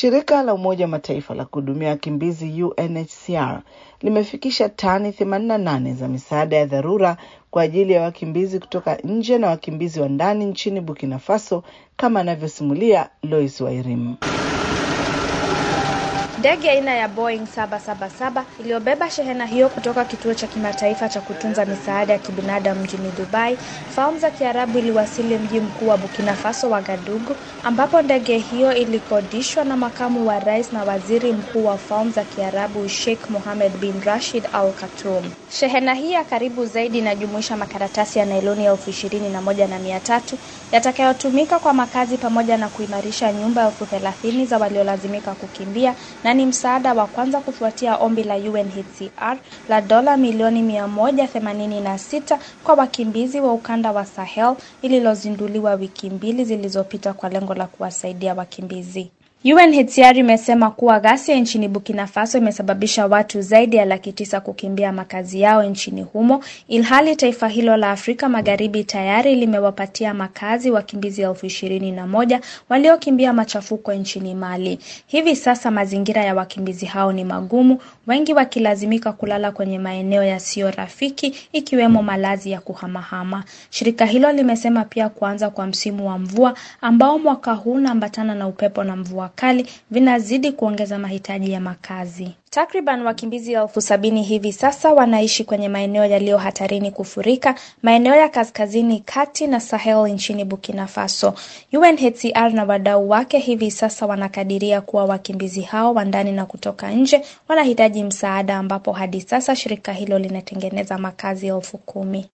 Shirika la Umoja wa Mataifa la kuhudumia wakimbizi UNHCR limefikisha tani 88 za misaada ya dharura kwa ajili ya wakimbizi kutoka nje na wakimbizi wa ndani nchini Burkina Faso, kama anavyosimulia Lois Wairim. Ndege aina ya Boeing 777 iliyobeba shehena hiyo kutoka kituo cha kimataifa cha kutunza misaada ya kibinadamu mjini Dubai, Falme za Kiarabu iliwasili mji mkuu wa Burkina Faso Wagadugu, ambapo ndege hiyo ilikodishwa na makamu wa rais na waziri mkuu wa Falme za Kiarabu Sheikh Mohammed bin Rashid Al Khartoum. Shehena hii ya karibu zaidi inajumuisha makaratasi ya nailoni elfu ishirini na moja na mia tatu yatakayotumika kwa makazi pamoja na kuimarisha nyumba elfu thelathini za waliolazimika kukimbia na ni msaada wa kwanza kufuatia ombi la UNHCR la dola milioni 186 kwa wakimbizi wa ukanda wa Sahel lililozinduliwa wiki mbili zilizopita kwa lengo la kuwasaidia wakimbizi. UNHCR imesema kuwa ghasia nchini Burkina Faso imesababisha watu zaidi ya laki tisa kukimbia makazi yao nchini humo, ilhali taifa hilo la Afrika Magharibi tayari limewapatia makazi wakimbizi elfu ishirini na moja waliokimbia machafuko nchini Mali. Hivi sasa mazingira ya wakimbizi hao ni magumu, wengi wakilazimika kulala kwenye maeneo yasiyo rafiki, ikiwemo malazi ya kuhamahama. Shirika hilo limesema pia kuanza kwa msimu wa mvua ambao mwaka huu unaambatana na upepo na mvua kali vinazidi kuongeza mahitaji ya makazi. Takriban wakimbizi elfu sabini hivi sasa wanaishi kwenye maeneo yaliyo hatarini kufurika, maeneo ya kaskazini kati na Sahel nchini Burkina Faso. UNHCR na wadau wake hivi sasa wanakadiria kuwa wakimbizi hao wa ndani na kutoka nje wanahitaji msaada, ambapo hadi sasa shirika hilo linatengeneza makazi elfu kumi.